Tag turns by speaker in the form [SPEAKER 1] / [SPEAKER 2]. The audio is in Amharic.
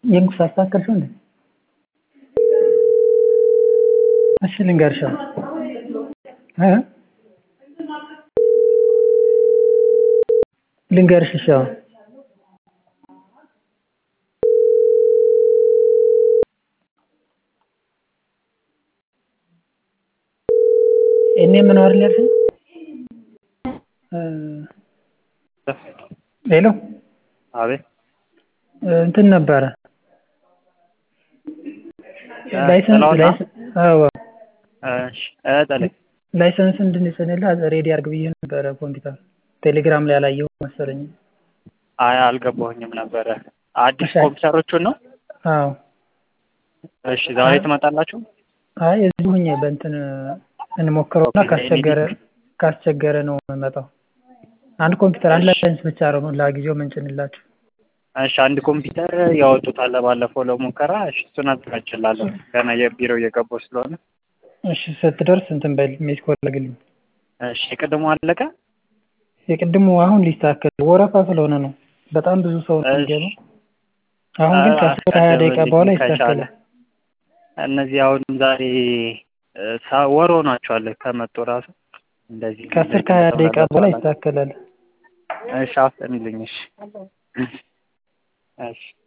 [SPEAKER 1] የንጉስ አስተካከልሽው እንዴ? እሺ ልንገርሽ እ ልንገርሽ እሺ አሁን እኔ ምን አይደል ያልሽኝ? ሄሎ
[SPEAKER 2] አቤት
[SPEAKER 1] እንትን ነበረ ላይሰንስ
[SPEAKER 2] ጥላሁን ነው?
[SPEAKER 1] ላይሰንስ አዎ
[SPEAKER 2] እሺ እ ጥሌ
[SPEAKER 1] ላይሰንስ እንድንጭንልህ ሬዲ አድርግ ብዬ ነበረ ኮምፒውተር ቴሌግራም ላይ አላየሁም መሰለኝ።
[SPEAKER 2] አይ አልገባሁኝም ነበረ። አዲስ
[SPEAKER 1] እሺ።
[SPEAKER 2] ኮምፒውተሮቹን ነው?
[SPEAKER 1] አዎ
[SPEAKER 2] እሺ ዛሬ ትመጣላችሁ?
[SPEAKER 1] አይ እዚሁ ሁኜ በእንትን እንሞክረውና
[SPEAKER 2] ኦኬ፣
[SPEAKER 1] ካስቸገረ ካስቸገረ ነው የምመጣው። አንድ ኮምፒውተር አንድ ላይሰንስ ብቻ ነው ለጊዜው ምንጭንላችሁ።
[SPEAKER 2] እሺ አንድ ኮምፒውተር ያወጡታል ባለፈው ለሙከራ። እሺ እሱን አዘጋጅላለሁ ገና የቢሮ እየገባሁ ስለሆነ።
[SPEAKER 1] እሺ ስትደርስ እንትን በል ሜስ ኮል አድርግልኝ።
[SPEAKER 2] እሺ የቅድሙ አለቀ?
[SPEAKER 1] የቅድሙ አሁን ሊስተካከል ወረፋ ስለሆነ ነው። በጣም ብዙ ሰው ነው
[SPEAKER 2] እሺ።
[SPEAKER 1] የሚገባው። አሁን ግን ከአስር ከሀያ ደቂቃ በኋላ ይስተካከላል።
[SPEAKER 2] እነዚህ አሁን ዛሬ እ፣ ሳ- ወር ሆኗቸዋል ከመጡ ራሱ እንደዚህ
[SPEAKER 1] ከአስር ከሀያ ደቂቃ በኋላ ይስተካከላል።
[SPEAKER 2] እሺ አፍጥንልኝ። እሺ እሺ